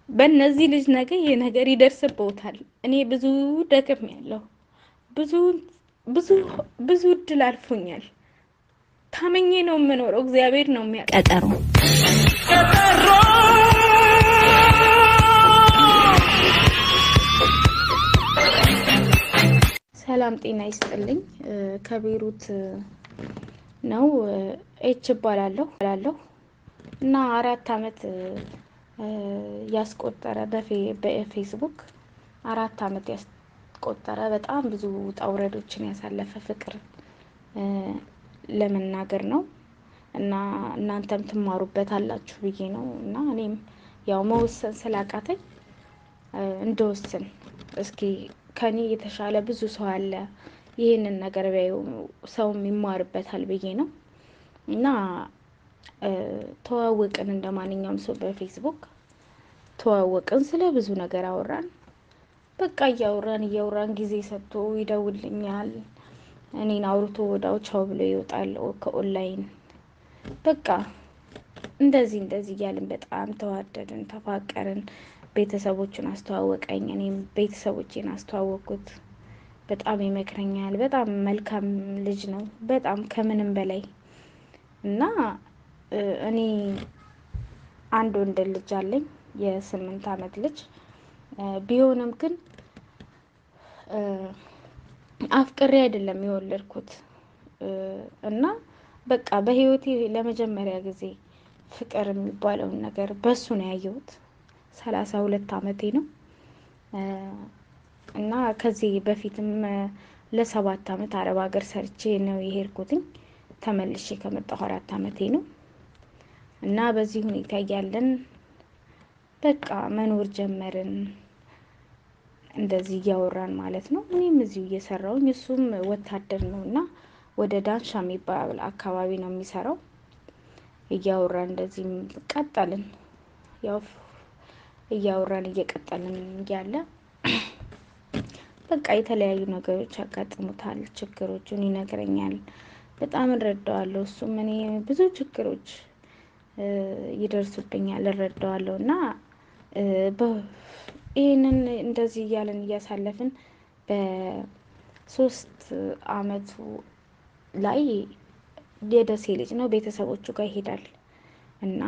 በእነዚህ ልጅ ነገ ይህ ነገር ይደርስብዎታል። እኔ ብዙ ደክም ያለሁ ብዙ ብዙ ብዙ እድል አልፎኛል። ታመኜ ነው የምኖረው። እግዚአብሔር ነው የሚያ ቀጠሮ ሰላም ጤና ይስጥልኝ። ከቤሩት ነው ኤች እባላለሁ እባላለሁ እና አራት አመት ያስቆጠረ በፌስቡክ አራት አመት ያስቆጠረ በጣም ብዙ ውጣ ውረዶችን ያሳለፈ ፍቅር ለመናገር ነው እና እናንተም ትማሩበት አላችሁ ብዬ ነው እና እኔም ያው መወሰን ስላቃተኝ እንደወስን እስኪ ከኔ የተሻለ ብዙ ሰው አለ ይህንን ነገር ቢያዩ ሰውም ይማርበታል ብዬ ነው እና ተዋወቅን። እንደ ማንኛውም ሰው በፌስቡክ ተዋወቅን። ስለ ብዙ ነገር አወራን። በቃ እያወራን እያወራን ጊዜ ሰጥቶ ይደውልኛል። እኔን አውርቶ ወዳው ቻው ብሎ ይወጣል ከኦንላይን። በቃ እንደዚህ እንደዚህ እያልን በጣም ተዋደድን፣ ተፋቀርን። ቤተሰቦቹን አስተዋወቀኝ፣ እኔም ቤተሰቦቼን አስተዋወቅኩት። በጣም ይመክረኛል። በጣም መልካም ልጅ ነው፣ በጣም ከምንም በላይ እና እኔ አንድ ወንድ ልጅ አለኝ፣ የስምንት አመት ልጅ ቢሆንም ግን አፍቅሬ አይደለም የወለድኩት እና በቃ በህይወቴ ለመጀመሪያ ጊዜ ፍቅር የሚባለውን ነገር በሱ ነው ያየሁት። ሰላሳ ሁለት አመቴ ነው እና ከዚህ በፊትም ለሰባት አመት አረብ ሀገር ሰርቼ ነው የሄድኩትኝ። ተመልሼ ከመጣሁ አራት አመቴ ነው እና በዚህ ሁኔታ እያለን በቃ መኖር ጀመርን። እንደዚህ እያወራን ማለት ነው። እኔም እዚሁ እየሰራውኝ እሱም ወታደር ነው እና ወደ ዳንሻ የሚባል አካባቢ ነው የሚሰራው። እያወራን እንደዚህ ቀጠልን። ያው እያወራን እየቀጠልን እያለ በቃ የተለያዩ ነገሮች ያጋጥሙታል። ችግሮቹን ይነግረኛል። በጣም እረዳዋለሁ። እሱም እኔ ብዙ ችግሮች ይደርሱብኛል፣ እረዳዋለሁ እና ይህንን እንደዚህ እያለን እያሳለፍን በሶስት አመቱ ላይ የደሴ ልጅ ነው ቤተሰቦቹ ጋር ይሄዳል እና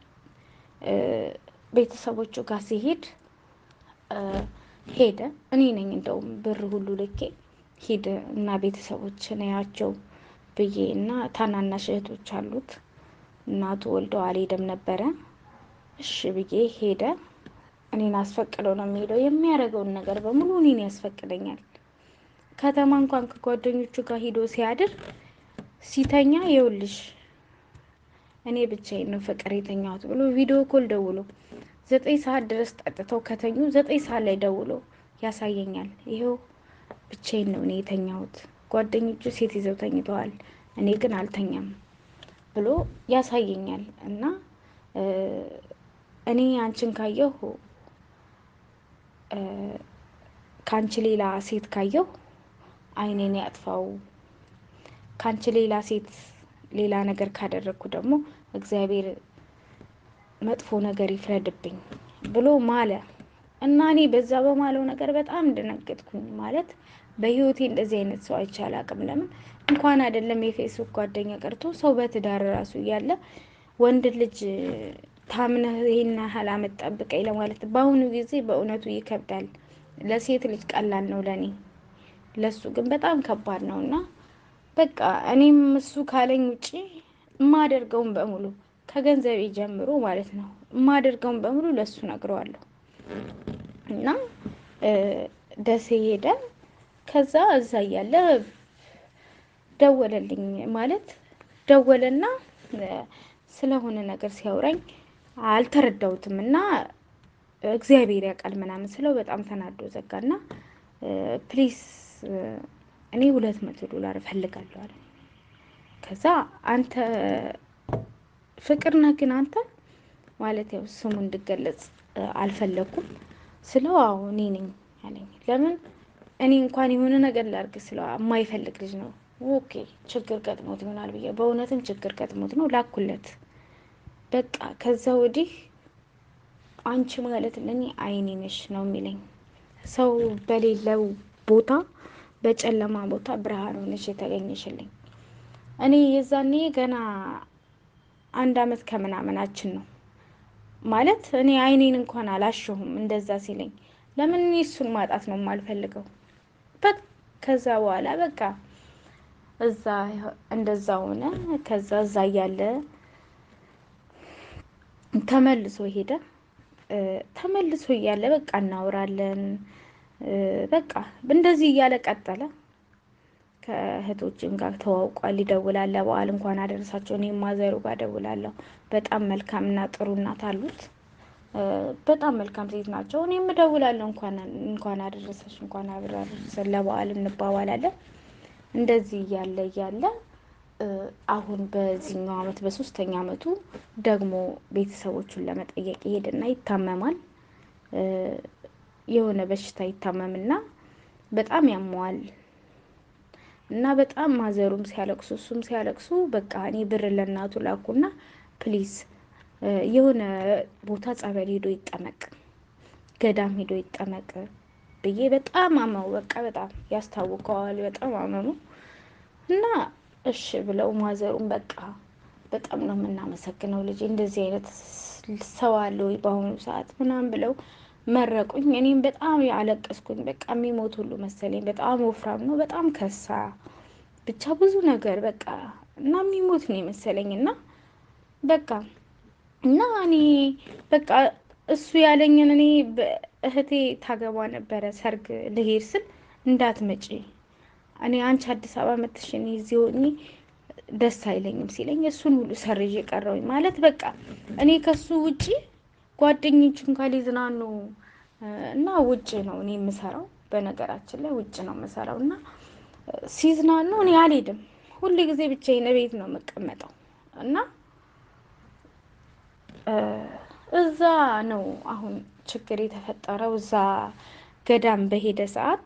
ቤተሰቦቹ ጋር ሲሄድ ሄደ። እኔ ነኝ እንደውም ብር ሁሉ ልኬ ሂድ እና ቤተሰቦችን ያቸው ብዬ እና ታናናሽ እህቶች አሉት እናቱ ወልደው አልሄደም ነበረ። እሺ ብዬ ሄደ። እኔን አስፈቅደው ነው የሚሄደው። የሚያደርገውን ነገር በሙሉ እኔን ያስፈቅደኛል። ከተማ እንኳን ከጓደኞቹ ጋር ሂዶ ሲያድር ሲተኛ ይውልሽ እኔ ብቻዬን ነው ፍቅር የተኛሁት ብሎ ቪዲዮ ኮል ደውሎ ዘጠኝ ሰዓት ድረስ ጠጥተው ከተኙ ዘጠኝ ሰዓት ላይ ደውሎ ያሳየኛል። ይኸው ብቻዬን ነው እኔ የተኛሁት፣ ጓደኞቹ ሴት ይዘው ተኝተዋል፣ እኔ ግን አልተኛም ብሎ ያሳየኛል። እና እኔ አንቺን ካየሁ ከአንቺ ሌላ ሴት ካየሁ ዓይኔን ያጥፋው፣ ከአንቺ ሌላ ሴት ሌላ ነገር ካደረግኩ ደግሞ እግዚአብሔር መጥፎ ነገር ይፍረድብኝ ብሎ ማለ እና እኔ በዛ በማለው ነገር በጣም እንደነገጥኩኝ። ማለት በህይወቴ እንደዚህ አይነት ሰው አይቼ አላውቅም። ለምን እንኳን አይደለም የፌስቡክ ጓደኛ ቀርቶ ሰው በትዳር ራሱ እያለ ወንድ ልጅ ታምነህ ይሄን ያህል አመት ጠብቀኝ ለማለት በአሁኑ ጊዜ በእውነቱ ይከብዳል። ለሴት ልጅ ቀላል ነው፣ ለእኔ ለሱ ግን በጣም ከባድ ነው እና በቃ እኔም እሱ ካለኝ ውጪ የማደርገውን በሙሉ ከገንዘቤ ጀምሮ ማለት ነው የማደርገውን በሙሉ ለሱ ነግረዋለሁ። እና ደሴ ሄደ። ከዛ እዛ እያለ ደወለልኝ ማለት ደወለና ስለሆነ ነገር ሲያወራኝ አልተረዳሁትም እና እግዚአብሔር ያውቃል ምናምን ስለው በጣም ተናዶ ዘጋና ፕሊስ እኔ ሁለት መቶ ዶላር እፈልጋለሁ አለ። ከዛ አንተ ፍቅር ነህ ግን አንተ ማለት ያው ስሙ እንድገለጽ አልፈለኩም ስለው አዎ እኔ ነኝ አለኝ። ለምን እኔ እንኳን የሆነ ነገር ላድርግ ስለው የማይፈልግ ልጅ ነው። ኦኬ ችግር ገጥሞት ይሆናል ብዬ በእውነትም ችግር ገጥሞት ነው ላኩለት። በቃ ከዛ ወዲህ አንቺ ማለት ለእኔ አይኔ ነሽ ነው የሚለኝ። ሰው በሌለው ቦታ በጨለማ ቦታ ብርሃን ሆነሽ የተገኘሽልኝ። እኔ የዛኔ ገና አንድ አመት ከምናምናችን ነው ማለት እኔ አይኔን እንኳን አላሸሁም እንደዛ ሲለኝ፣ ለምን እኔ እሱን ማጣት ነው የማልፈልገው። በቃ ከዛ በኋላ በቃ እዛ እንደዛ ሆነ። ከዛ እዛ እያለ ተመልሶ ሄደ። ተመልሶ እያለ በቃ እናወራለን። በቃ እንደዚህ እያለ ቀጠለ። ከእህቶችም ጋር ተዋውቋል። ይደውላል። ለበዓል እንኳን አደረሳቸው። እኔም ማዘሩ ጋር ደውላለሁ። በጣም መልካምና ጥሩ እናት አሉት። በጣም መልካም ሴት ናቸው። እኔም እደውላለሁ። እንኳን እንኳን አደረሰሽ እንኳን አብረ አደረሰን ለበዓል እንባባላለን። እንደዚህ እያለ እያለ አሁን በዚህኛው አመት በሶስተኛ አመቱ ደግሞ ቤተሰቦቹን ለመጠየቅ ይሄድና ይታመማል። የሆነ በሽታ ይታመምና በጣም ያመዋል እና በጣም ማዘሩም ሲያለቅሱ እሱም ሲያለቅሱ በቃ እኔ ብር ለእናቱ ላኩና ፕሊዝ የሆነ ቦታ ጸበል ሄዶ ይጠመቅ፣ ገዳም ሄዶ ይጠመቅ ብዬ በጣም አመው በቃ በጣም ያስታውቀዋል። በጣም አመሙ እና እሺ ብለው ማዘሩም በቃ በጣም ነው የምናመሰግነው ልጅ እንደዚህ አይነት ሰው አለ ወይ በአሁኑ ሰዓት ምናምን ብለው መረቁኝ። እኔም በጣም ያለቀስኩኝ። በቃ የሚሞት ሁሉ መሰለኝ። በጣም ወፍራም ነው፣ በጣም ከሳ፣ ብቻ ብዙ ነገር በቃ እና የሚሞት ነው የመሰለኝ እና በቃ እና እኔ በቃ እሱ ያለኝን እኔ እህቴ ታገባ ነበረ ሰርግ ልሄድ ስል እንዳትመጪ እኔ አንቺ አዲስ አበባ መጥሽ እኔ እዚህ ሆኜ ደስ አይለኝም ሲለኝ እሱን ሁሉ ሰርዤ ቀረውኝ ማለት በቃ እኔ ከሱ ውጪ ጓደኞቹን ጋር ሊዝናኑ እና ውጭ ነው እኔ የምሰራው። በነገራችን ላይ ውጭ ነው የምሰራው እና ሲዝናኑ እኔ አልሄድም። ሁል ጊዜ ብቻዬን ቤት ነው የምቀመጠው እና እዛ ነው አሁን ችግር የተፈጠረው። እዛ ገዳም በሄደ ሰዓት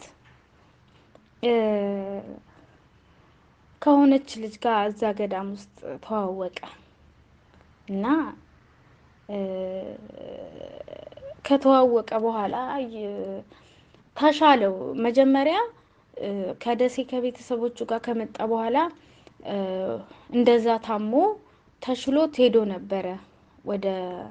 ከሆነች ልጅ ጋር እዛ ገዳም ውስጥ ተዋወቀ እና ከተዋወቀ በኋላ ተሻለው። መጀመሪያ ከደሴ ከቤተሰቦቹ ጋር ከመጣ በኋላ እንደዛ ታሞ ተሽሎት ሄዶ ነበረ። ወደ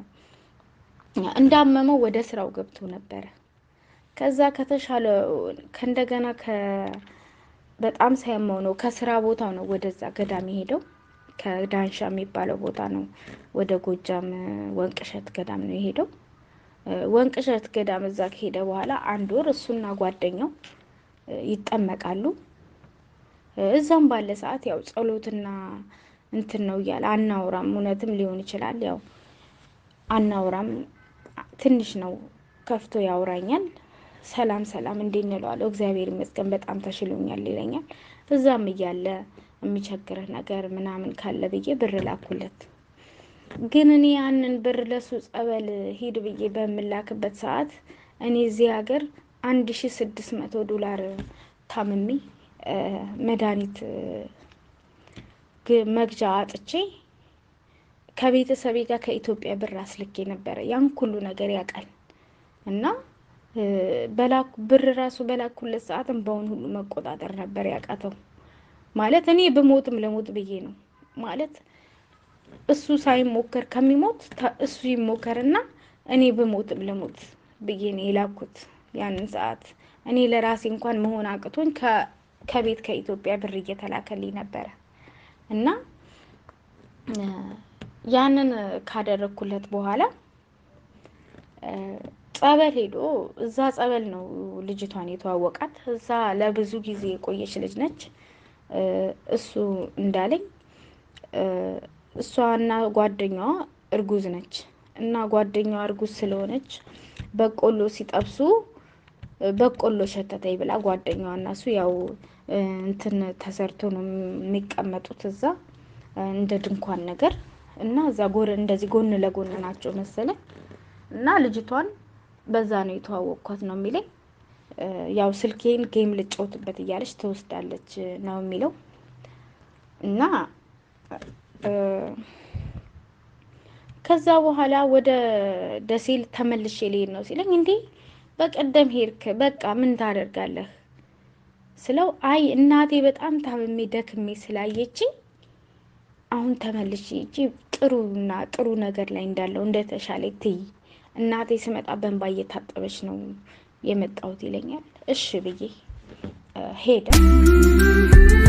እንዳመመው ወደ ስራው ገብቶ ነበረ። ከዛ ከተሻለ ከእንደገና በጣም ሳያመው ነው ከስራ ቦታው ነው ወደዛ ገዳም የሄደው። ከዳንሻ የሚባለው ቦታ ነው ወደ ጎጃም ወንቅሸት ገዳም ነው የሄደው። ወንቅሸት ገዳም እዛ ከሄደ በኋላ አንድ ወር እሱና ጓደኛው ይጠመቃሉ። እዛም ባለ ሰዓት ያው ጸሎትና እንትን ነው እያለ አናውራም፣ እውነትም ሊሆን ይችላል። ያው አናውራም፣ ትንሽ ነው ከፍቶ ያውራኛል። ሰላም ሰላም እንዴት እንለዋለሁ። እግዚአብሔር ይመስገን በጣም ተሽሎኛል ይለኛል። እዛም እያለ የሚቸግርህ ነገር ምናምን ካለ ብዬ ብር ላኩለት። ግን እኔ ያንን ብር ለሱ ጸበል ሂድ ብዬ በምላክበት ሰዓት እኔ እዚህ ሀገር አንድ ሺ ስድስት መቶ ዶላር ታምሜ መድኃኒት መግዣ አጥቼ ከቤተሰቤ ጋር ከኢትዮጵያ ብር አስልኬ ነበረ። ያን ሁሉ ነገር ያውቃል እና በላኩ ብር ራሱ በላኩለት ሰዓትም በአሁን ሁሉ መቆጣጠር ነበር ያቃተው። ማለት እኔ ብሞትም ለሞት ብዬ ነው ማለት እሱ ሳይሞከር ከሚሞት እሱ ይሞከርና እኔ ብሞትም ለሞት ብዬ ነው የላኩት። ያንን ሰዓት እኔ ለራሴ እንኳን መሆን አቅቶኝ ከቤት ከኢትዮጵያ ብር እየተላከልኝ ነበረ እና ያንን ካደረግኩለት በኋላ ጸበል ሄዶ እዛ ጸበል ነው ልጅቷን የተዋወቃት። እዛ ለብዙ ጊዜ የቆየች ልጅ ነች። እሱ እንዳለኝ እሷና ጓደኛዋ እርጉዝ ነች እና ጓደኛዋ እርጉዝ ስለሆነች በቆሎ ሲጠብሱ በቆሎ ሸተተኝ ብላ ጓደኛዋ እና እሱ ያው እንትን ተሰርቶ ነው የሚቀመጡት እዛ እንደ ድንኳን ነገር እና እዛ ጎን እንደዚህ ጎን ለጎን ናቸው መሰለኝ እና ልጅቷን በዛ ነው የተዋወቅኳት ነው የሚለኝ። ያው ስልኬን ጌም ልጫወትበት እያለች ትወስዳለች ነው የሚለው እና ከዛ በኋላ ወደ ደሴ ተመልሼ ልሄድ ነው ሲለኝ፣ እንዴ በቀደም ሄድክ፣ በቃ ምን ታደርጋለህ ስለው፣ አይ እናቴ በጣም ታምሜ ደክሜ ስላየችኝ አሁን ተመልሼ ሂጄ ጥሩና ጥሩ ነገር ላይ እንዳለው እንደተሻለ ትይ እናቴ ስመጣ በንባ እየታጠበች ነው የመጣሁት ይለኛል። እሺ ብዬ ሄደ።